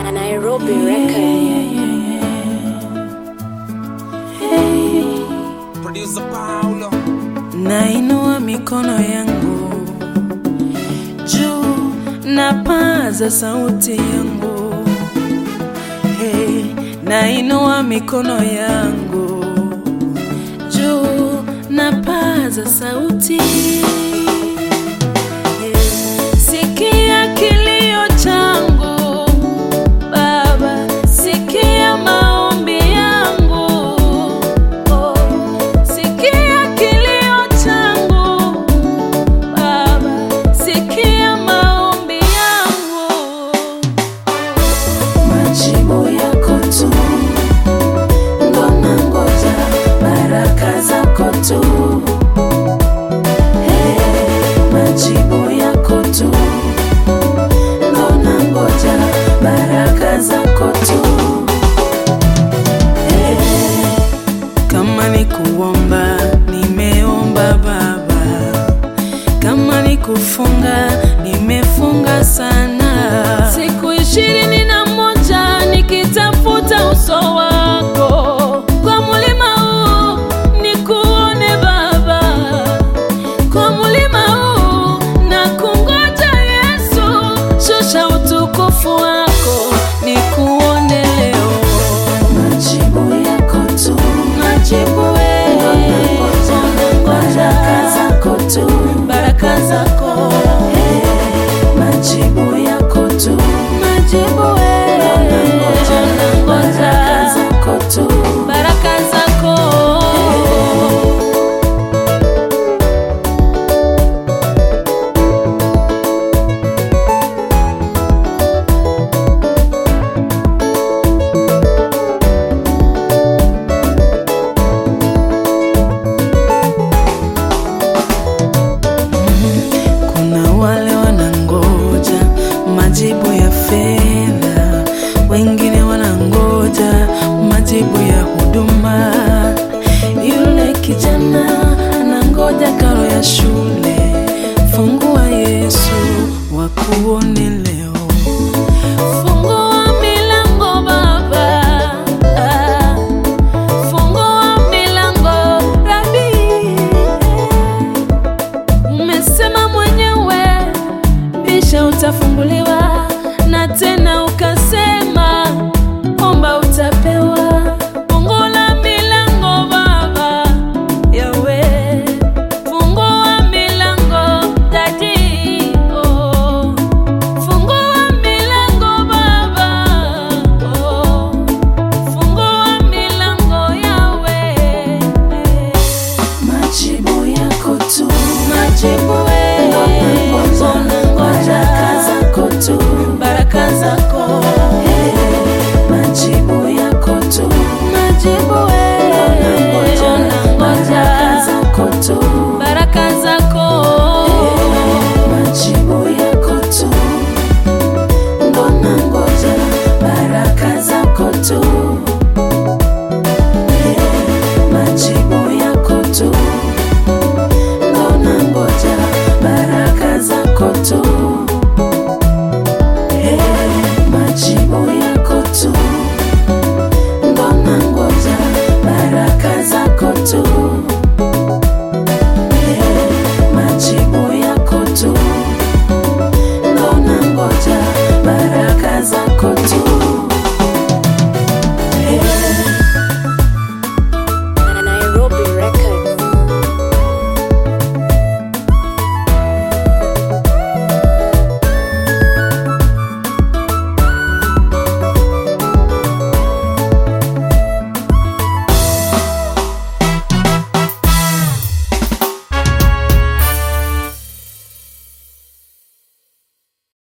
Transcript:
a Nairobi record. Producer Paulo. Nainua mikono yangu juu, napaza sauti yangu hey, nainua mikono yangu juu, napaza sauti hey, sikia kilio changu Baba, sikia maombi yangu oh, sikia kilio changu Baba, sikia maombi yangu, majibu yako tu ndo nangoja, baraka zako tu Hey, majibu yako tu ndo nangoja, baraka zako tu Hey, kama ni kuomba nimeomba Baba, kama ni kufunga nimefunga sana, siku ishirini na moja nikitafuta uso wako kwa mulima huu nikuone Baba, kwa mulima huu na kungoja Yesu, shusha utukufu wako nikuone leo, majibu yako tu, majibu wewe, baraka zako tu, baraka zako majibu yako tu, majibu wewe, baraka zako tu, baraka zako Kuna wale wanangoja majibu ya fedha, wengine wanangoja majibu ya huduma. Yule kijana anangoja karo ya shule. Fungua Yesu wakuone leo, fungua milango Baba, ah, fungua milango Rabi. Umesema mwenyewe bisha utafunguliwa, na tena